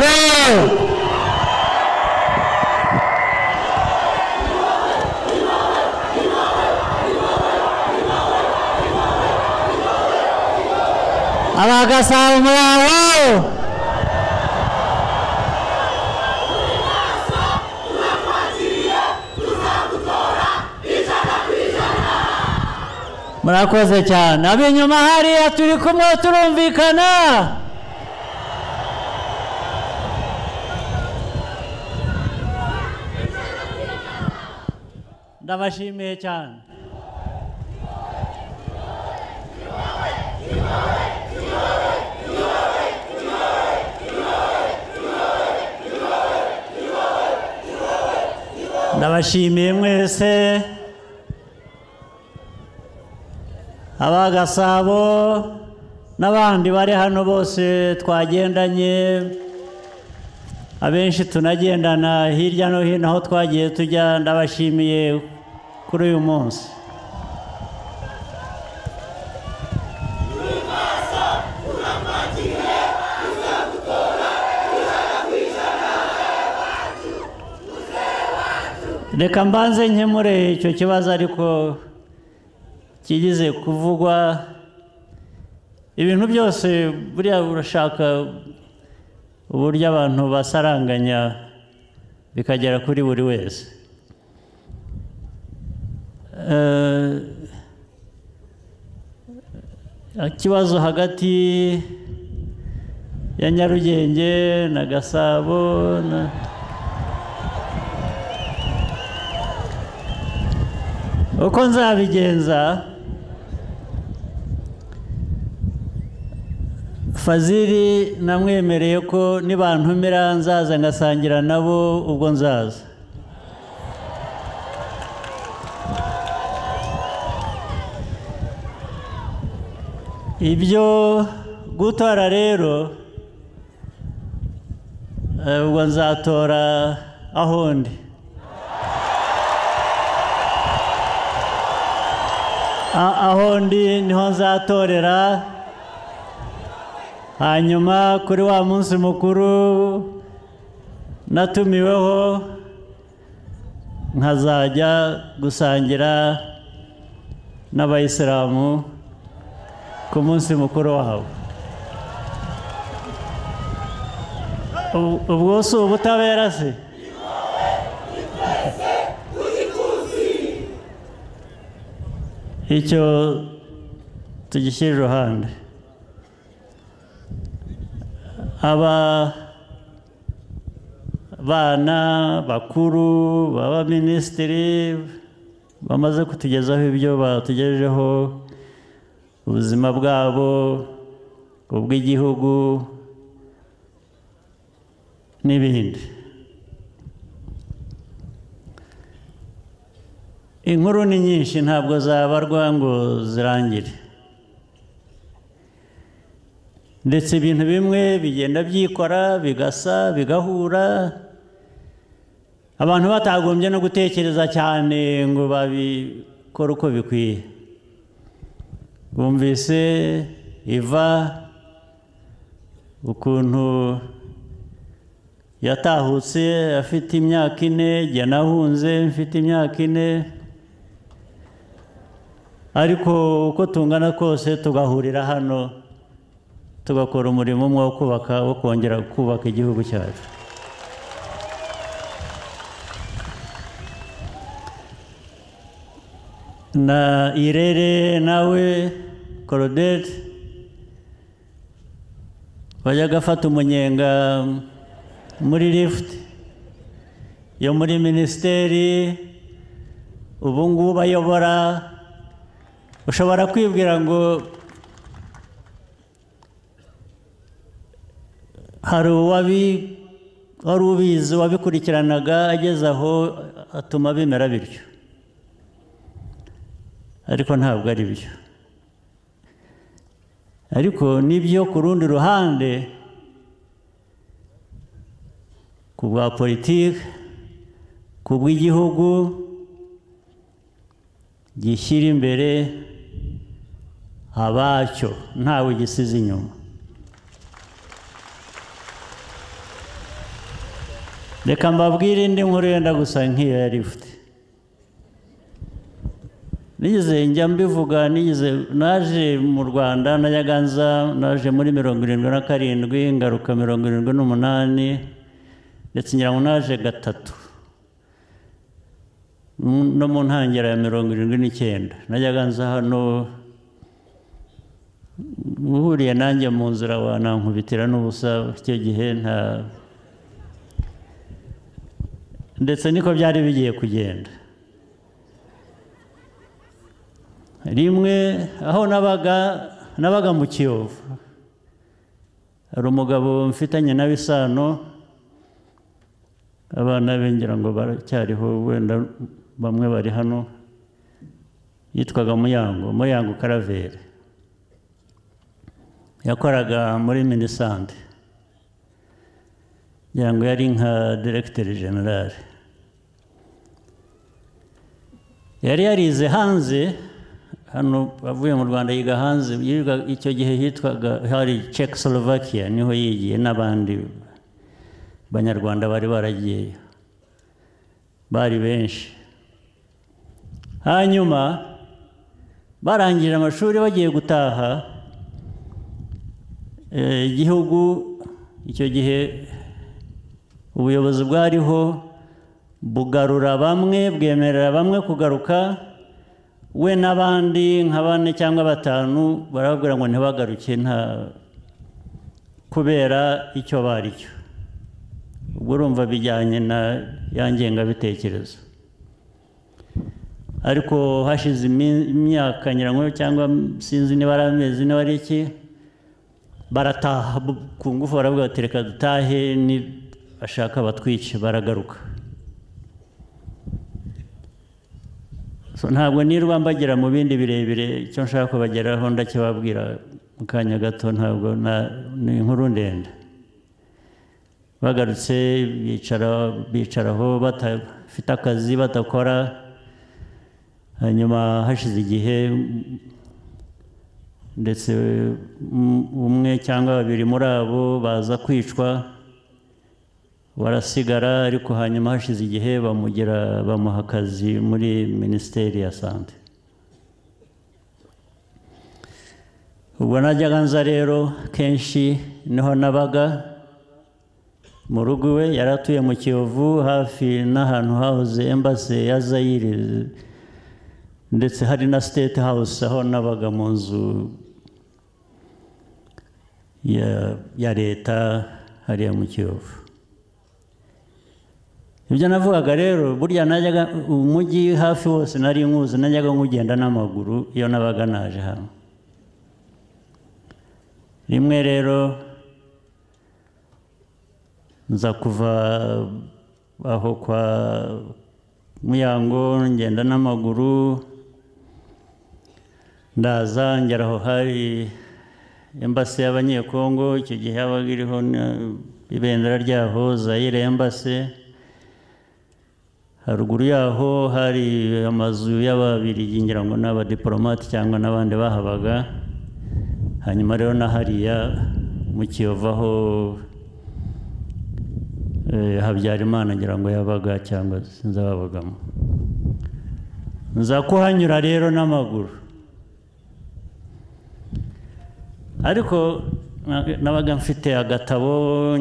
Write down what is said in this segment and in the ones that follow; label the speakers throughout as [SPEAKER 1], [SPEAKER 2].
[SPEAKER 1] ¡Aló! Abaga Salmão! murakoze cyane ab'inyuma hariya turi kumwe turumvikana ndabashimiye cyane ndabashimiye mwese abagasabo n'abandi bari hano bose twagendanye abenshi tunagendana hirya no hino aho twagiye tujya ndabashimiye kuri uyu munsi reka mbanze nkemure icyo kibazo ariko kigeze kuvugwa ibintu byose buriya urashaka uburyo abantu basaranganya bikagera kuri buri wese Eh, ikibazo hagati ya nyarugenge na gasabo na uko nzabigenza fazili namwemereye ko nibantumira nzaza ngasangira nabo ubwo nzaza ibyo gutora rero eh, ubwo nzatora aho ndi A- aho ndi niho nzatorera hanyuma kuri wa munsi mukuru natumiweho nkazajya gusangira n'abayisilamu ku munsi mukuru wabo Ubu- ubwo si ubutabera se icyo tugishyira iruhande aba bana bakuru b'abaminisitiri bamaze kutugezaho ibyo batugejejeho ubuzima bwabo ubw'igihugu n'ibindi inkuru ni nyinshi ntabwo zabarwa ngo zirangire ndetse ibintu bimwe bigenda byikora bigasa bigahura abantu batagombye no gutekereza cyane ngo babikore uko bikwiye bumvise iva ukuntu yatahutse afite imyaka ine jya nahunze mfite imyaka ine ariko uko tungana kose tugahurira hano tugakora umurimo umwe wo kubaka wo kongera kubaka igihugu cyacu na irere nawe korodete wajyaga afata umunyenga muri lifuti yo muri minisiteri ubu ngubu ayobora ushobora kwibwira ngo hari uwabi- wari ubizi wabikurikiranaga ageze aho atuma bimera bityo ariko ntabwo ari byo ariko nibyo ku rundi ruhande ku bwa politiki ku bw'igihugu gishyira imbere abacyo ntawe gisize inyuma reka mbabwire indi nkuru yenda gusa nk'iyo yari ifite nigeze njya mbivuga nigeze naje mu rwanda na nyaganza naje muri mirongo irindwi na karindwi ngaruka mirongo irindwi n'umunani ndetse ngira ngo naje gatatu no mu ntangiriro ya mirongo irindwi n'icyenda najyaga nza hano uhuriye nanjye mu nzira wanankubitira n'ubusa icyo gihe nta ndetse niko byari bigiye kugenda rimwe aho nabaga nabaga mu kiyovu hari umugabo mfitanye na isano abana be ngira ngo baracyariho wenda bamwe bari hano yitwaga muyango muyango karaveri yakoraga muri minisante ngira ngo yari nka diregiteri generale yari yarize hanze hano avuye mu rwanda yiga hanze icyo gihe hitwaga hari Czechoslovakia niho yigiye n'abandi banyarwanda bari baragiyeyo bari benshi hanyuma barangije amashuri bagiye gutaha igihugu icyo gihe ubuyobozi bwariho bugarura bamwe bwemerera bamwe kugaruka we n'abandi nka bane cyangwa batanu barababwira ngo ntibagaruke nta kubera icyo bari cyo ubwo urumva bijyanye na ya ngengabitekerezo ariko hashize imyaka nyirango cyangwa sinzi niba ari amezi niba ari iki barataha ku ngufu baravuga bati reka dutahe bashaka batwice baragaruka ntabwo nirwa mbagira mu bindi birebire icyo nshaka kubageraho ndakibabwira mu kanya gato ntabwo ni inkuru ndende bagarutse bicaraho batafite akazi batakora hanyuma hashize igihe ndetse umwe cyangwa babiri muri abo baza kwicwa barasigara ariko hanyuma hashize igihe bamugira bamuha akazi muri minisiteri ya sante ubwo najyaga nza rero kenshi niho nabaga mu rugo iwe yari atuye mu kiyovu hafi n'ahantu hahoze embase ya zayire ndetse hari na state house aho nabaga mu nzu ya leta hariya mu kiyovu ibyo navugaga rero burya najyaga umujyi hafi wose nari nkuzi najyaga nkugenda n'amaguru iyo nabaga naje hano rimwe rero nza kuva aho kwa muyango ngenda n'amaguru ndaza ngera aho hari embasi y'abanyekongo icyo gihe yabaga iriho ibendera ryaho zayire embasi haruguru yaho hari amazu y'ababiri ngira ngo ni abadiporomate cyangwa n'abandi bahabaga hanyuma rero na hariya mu kiyovu aho habyarimana ngira ngo yabaga cyangwa sinzi ababagamo nza kuhanyura rero n'amaguru ariko nabaga mfite agatabo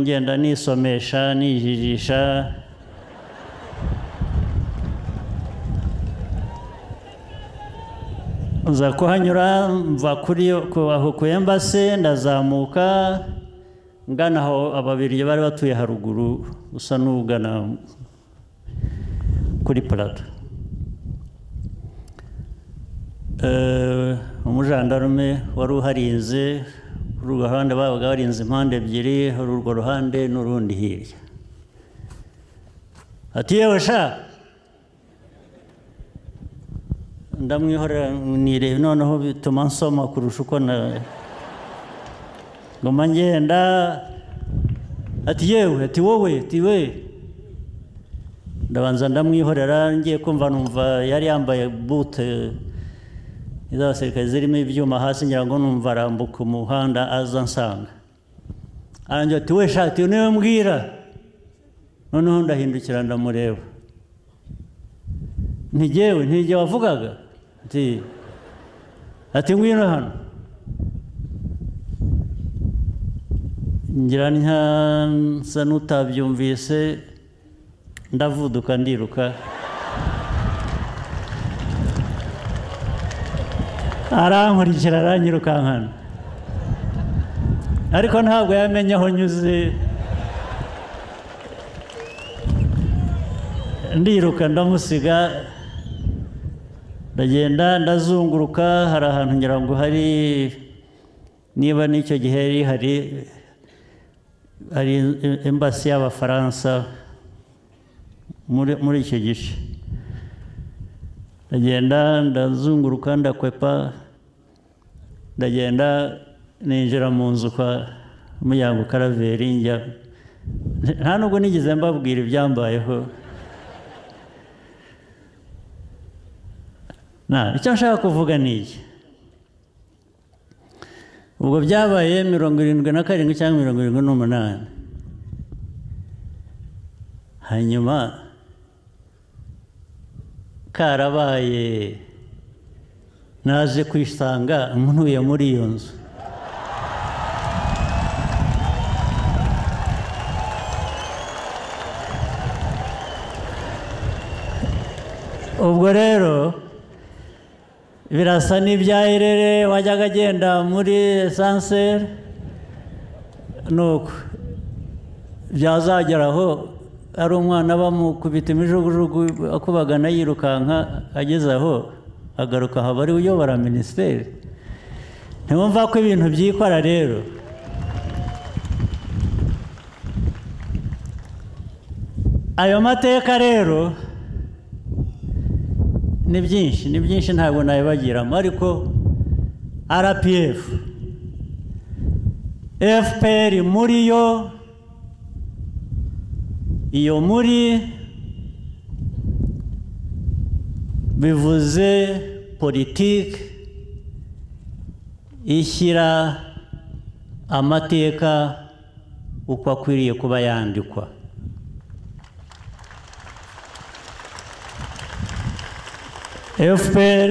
[SPEAKER 1] ngenda nisomesha nijijisha nza kuhanyura mva kuri aho ku embase ndazamuka ngana aho ababiri bari batuye haruguru usa n'ugana kuri parado umujandarume wari uharinze kuri urwo ruhande babaga barinze impande ebyiri hari urwo ruhande n'urundi hirya ati yewe sha ndamwihorera nirebe noneho bituma nsoma kurusha uko na ngoma ngenda ati yewe ati wowe ati we ndabanza ndamwihorera ngiye kumva numva yari yambaye bute z'abasirikare zirimo ibyuma hasi ngira ngo numva arambuka umuhanda aza nsanga arangira ati we shati niwe mbwira noneho ndahindukira ndamureba ntigewe ntige wavugaga ati ati ngwino hano ngira nsa n'utabyumvise ndavuduka ndiruka arankurikira aranyirukankana ariko ntabwo yamenye aho nyuze ndiruka ndamusiga ndagenda ndazunguruka hari ahantu ngira ngo hari niba n'icyo gihe hari hari embasi y'abafaransa muri icyo gice ndagenda ndazunguruka ndakwepa ndagenda ninjira mu nzu kwa muryango karaveri njya nta nubwo nigeze mbabwira ibyambayeho icyo nshaka kuvuga ni iki ubwo byabaye mirongo irindwi na karindwi cyangwa mirongo irindwi n'umunani hanyuma karabaye naje kwisanga ntuye muri iyo nzu ubwo rero birasa n'ibya irere wajyaga agenda muri esanseri nuko byazageraho ari umwana bamukubita imijugujugu akubagana yirukanka ageze aho agaruka haba ari uyobora minisiteri ntiwumva ko ibintu byikora rero ayo mateka rero ni byinshi ni byinshi ntabwo nayibagiramo ariko rpf fpr muri yo iyo muri bivuze politiki ishyira amateka uko akwiriye kuba yandikwa fpr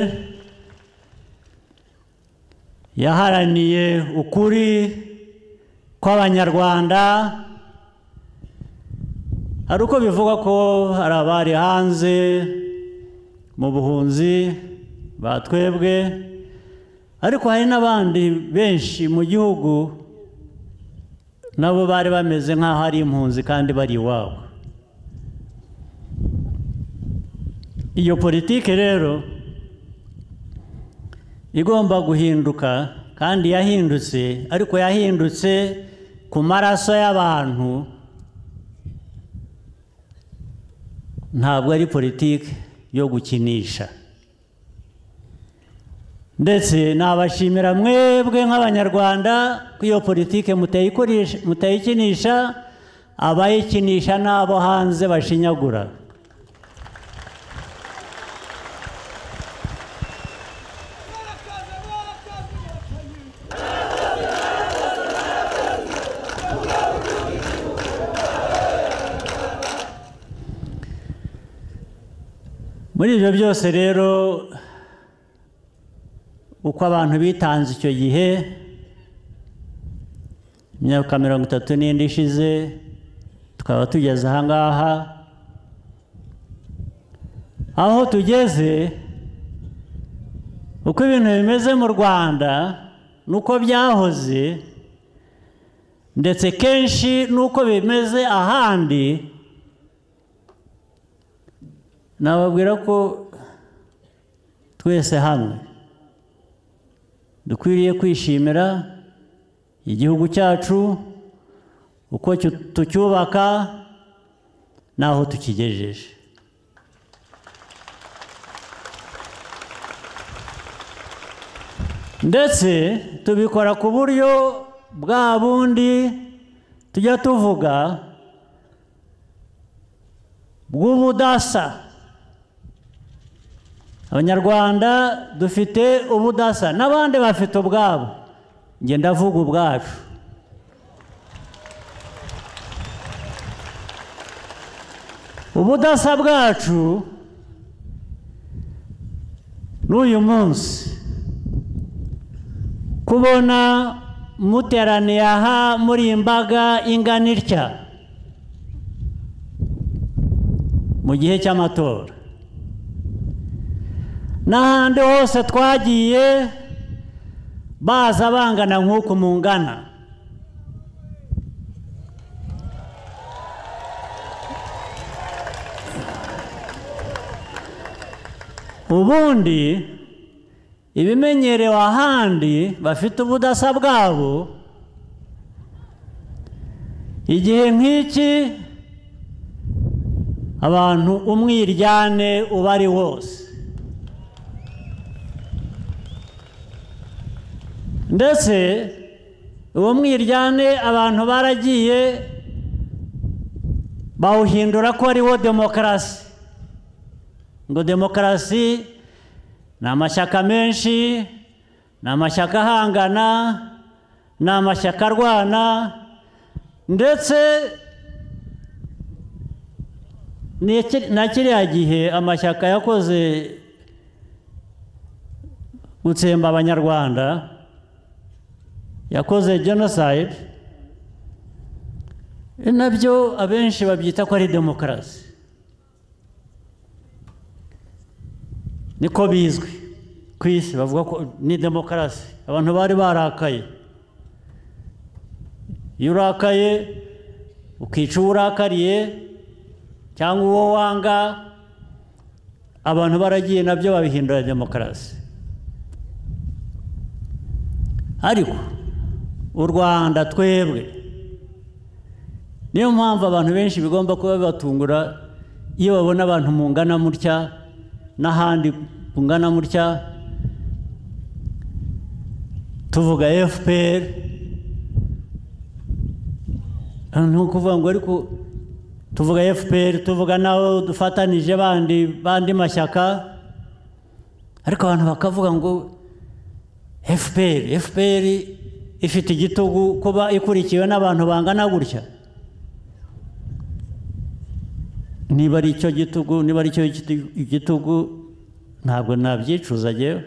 [SPEAKER 1] yaharaniye ukuri kw'abanyarwanda hari uko bivuga ko hari abari hanze mu buhunzi batwebwe ariko hari n'abandi benshi mu gihugu nabo bari bameze nk'aho ari impunzi kandi bari iwabo iyo politiki rero igomba guhinduka kandi yahindutse ariko yahindutse ku maraso y'abantu ntabwo ari politiki yo gukinisha ndetse nabashimira mwebwe nk'abanyarwanda ko iyo politiki mutayikinisha abayikinisha n'abo hanze bashinyagura muri ibyo byose rero uko abantu bitanze icyo gihe imyaka mirongo itatu n'indi ishize tukaba tugeze aha ngaha aho tugeze uko ibintu bimeze mu rwanda nuko byahoze ndetse kenshi nuko bimeze ahandi nababwira ko twese hamwe dukwiriye kwishimira igihugu cyacu uko tucyubaka n'aho tukigejeje ndetse tubikora ku buryo bwa bundi tujya tuvuga bw'ubudasa abanyarwanda dufite ubudasa n'abandi bafite ubwabo njye ndavuga ubwacu ubudasa bwacu n'uyu munsi kubona muteraniye aha muri iyi mbaga ingana itya mu gihe cy'amatora n'ahandi hose twagiye baza bangana nk'uku mungana ubundi ibimenyerewe ahandi bafite ubudasa bwabo igihe nk'iki abantu umwiryane uba ari wose ndetse uwo mwiryane abantu baragiye bawuhindura ko ariwo demokarasi ngo demokarasi ni amashyaka menshi ni amashyaka ahangana ni amashyaka arwana ndetse na kiriya gihe amashyaka yakoze gutsemba abanyarwanda yakoze jenoside nabyo abenshi babyita ko ari demokarasi niko bizwi ku isi bavuga ko ni demokarasi abantu bari barakaye iyo urakaye ukica uwo urakariye cyangwa uwo wanga abantu baragiye nabyo babihindura demokarasi ariko u rwanda twebwe niyo mpamvu abantu benshi bigomba kuba bibatungura iyo babona abantu mungana mutya n'ahandi bungana mutya tuvuga fpr ni ukuvuga ngo ariko tuvuga fpr tuvuga n'abo dufatanije bandi bandi mashyaka ariko abantu bakavuga ngo fpr fpr ifite igitugu kuba ikurikiwe n'abantu bangana gutya niba ari icyo gitugu niba ari cyo igitugu ntabwo nabyicuza agewe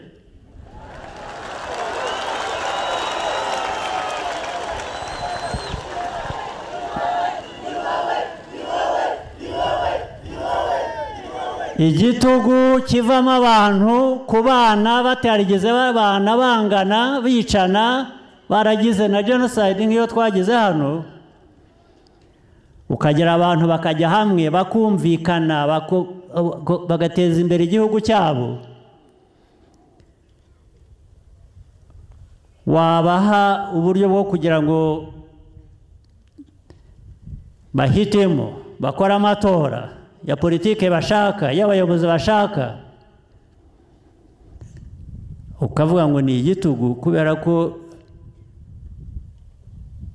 [SPEAKER 1] igitugu kivamo abantu ku bana batarigeze babana bangana bicana baragize na jenoside nk'iyo twagize hano ukagira abantu bakajya hamwe bakumvikana bagateza imbere igihugu cyabo wabaha uburyo bwo kugira ngo bahitemo bakore amatora ya politiki bashaka y'abayobozi bashaka ukavuga ngo ni igitugu kubera ko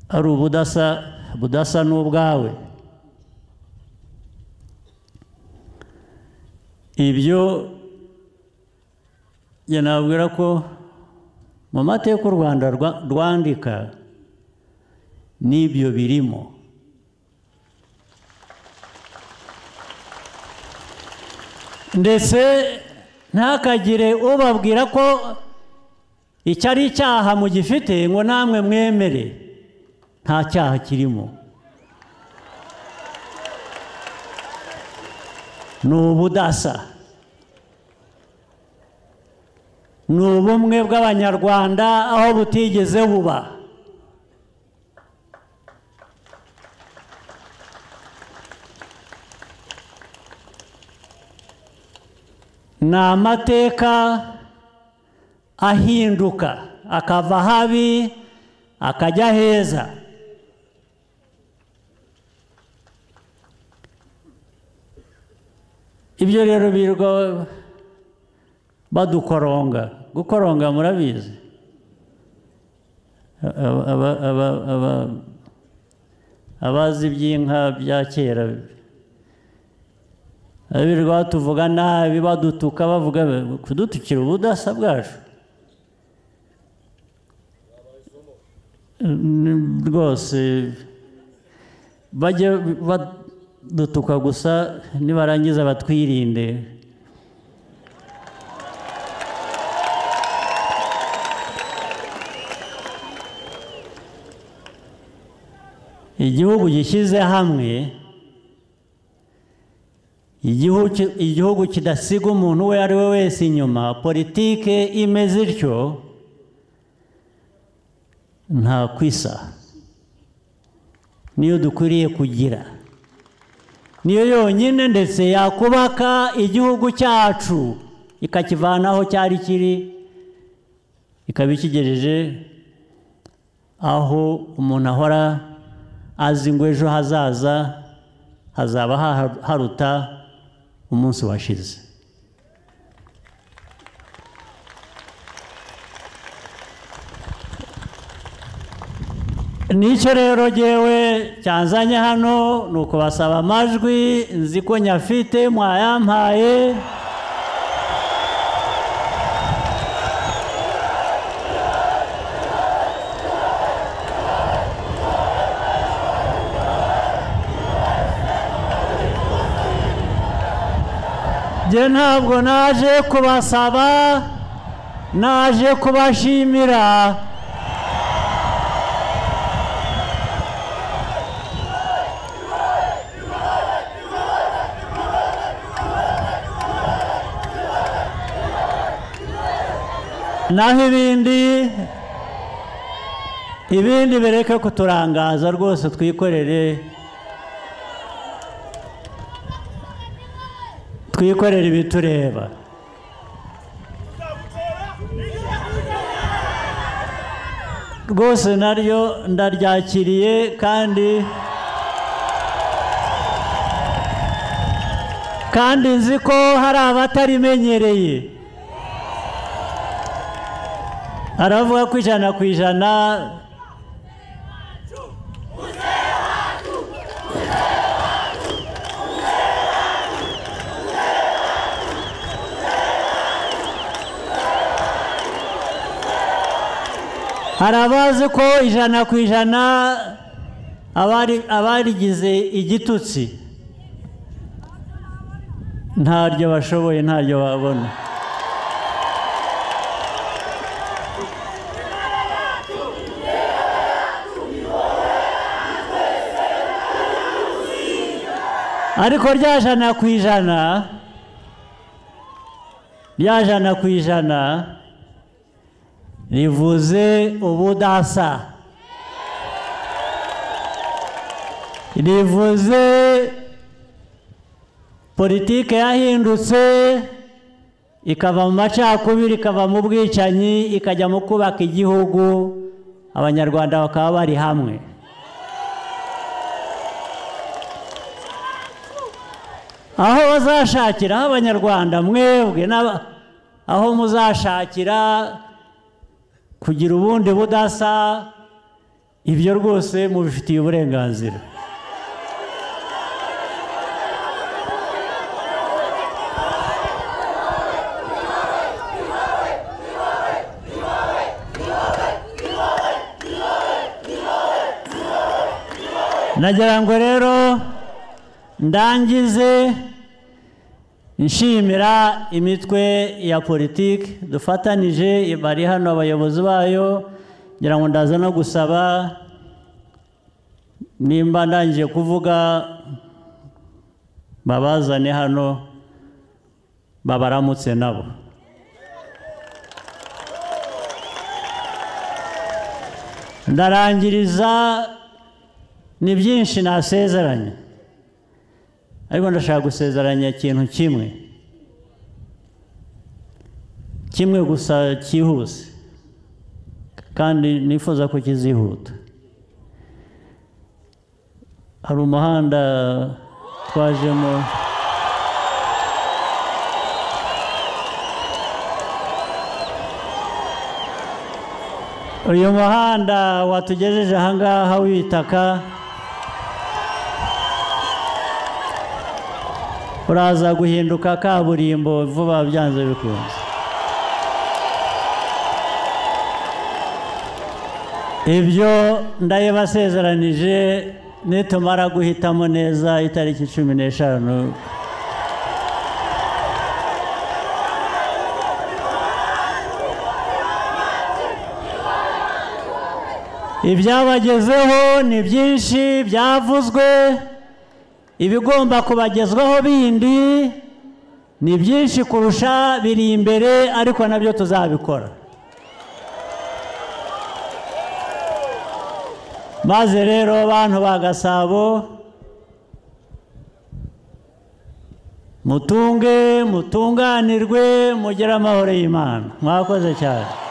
[SPEAKER 1] ari ubudasa budasa n'ubwawe ibyo nabwira ko mu mateka u rwanda rwandika n'ibyo birimo ndetse ntakagire ubabwira ko icyo ari icyaha mugifite ngo namwe mwemere nta cyaha kirimo ni ubudasa ni ubumwe bw'abanyarwanda aho butigeze buba ni amateka ahinduka akava habi akajya heza ibyo rero birirwa badukoronga gukoronga murabizi abazi iby'inka bya kera birirwa batuvuga nabi badutuka bavuga kudutukira ubudasa bwacu rwose bajya dutukwa gusa nibarangiza batwirinde igihugu gishyize hamwe igihugu ki- igihugu kidasiga umuntu uwo ari we wese inyuma politike imeze ityo nta kwisa niyo dukwiriye kugira niyo yonyine ndetse yakubaka igihugu cyacu ikakivana aho cyari kiri ikaba ikigejeje aho umuntu ahora azi ngo ejo hazaza hazaba haha- haruta umunsi washize nicyo rero ngewe cyanzanye hano ni ukubasaba amajwi nzi ko nyafite mwayampaye njye ntabwo naje kubasaba naje kubashimira naho ibindi ibindi bireke kuturangaza rwose twikorere twikorere ibitureba rwose naryo ndaryakiriye kandi kandi nzi ko hari abatarimenyereye aravuga ko ijana ku ijana hari abazi ko ijana ku ijana abari- abarigize igitutsi ntaryo bashoboye ntaryo babona ariko rya jana ku ijana rya jana ku ijana rivuze ubudasa rivuze politike yahindutse ikava mu macakubiri ikava mu bwicanyi ikajya mu kubaka igihugu abanyarwanda bakaba bari hamwe aho bazashakira aho abanyarwanda mwebwe n'aba- aho muzashakira kugira ubundi budasa ibyo rwose mubifitiye uburenganzira nagira ngo rero ndangize nshimira imitwe ya politiki dufatanije bari hano abayobozi bayo ngira ngo ndaza no gusaba nimba ndangije kuvuga babazane hano babaramutse nabo ndarangiriza ni byinshi nasezeranye ariko ndashaka gusezeranya ikintu kimwe kimwe gusa cyihuse kandi nifuza ko kizihuta hari umuhanda twajemo uyu muhanda watugejeje ahangaha w'ibitaka uraza guhinduka kaburimbo vuba byanze bikunze ibyo ndayibasezeranije nitumara guhitamo neza itariki cumi n'eshanu ibyabagezeho ni byinshi byavuzwe ibigomba kubagezwaho bindi ni byinshi kurusha biri imbere ariko nabyo tuzabikora maze rero bantu ba gasabo mutunge mutunganirwe mugire amahoro y'imana mwakoze cyane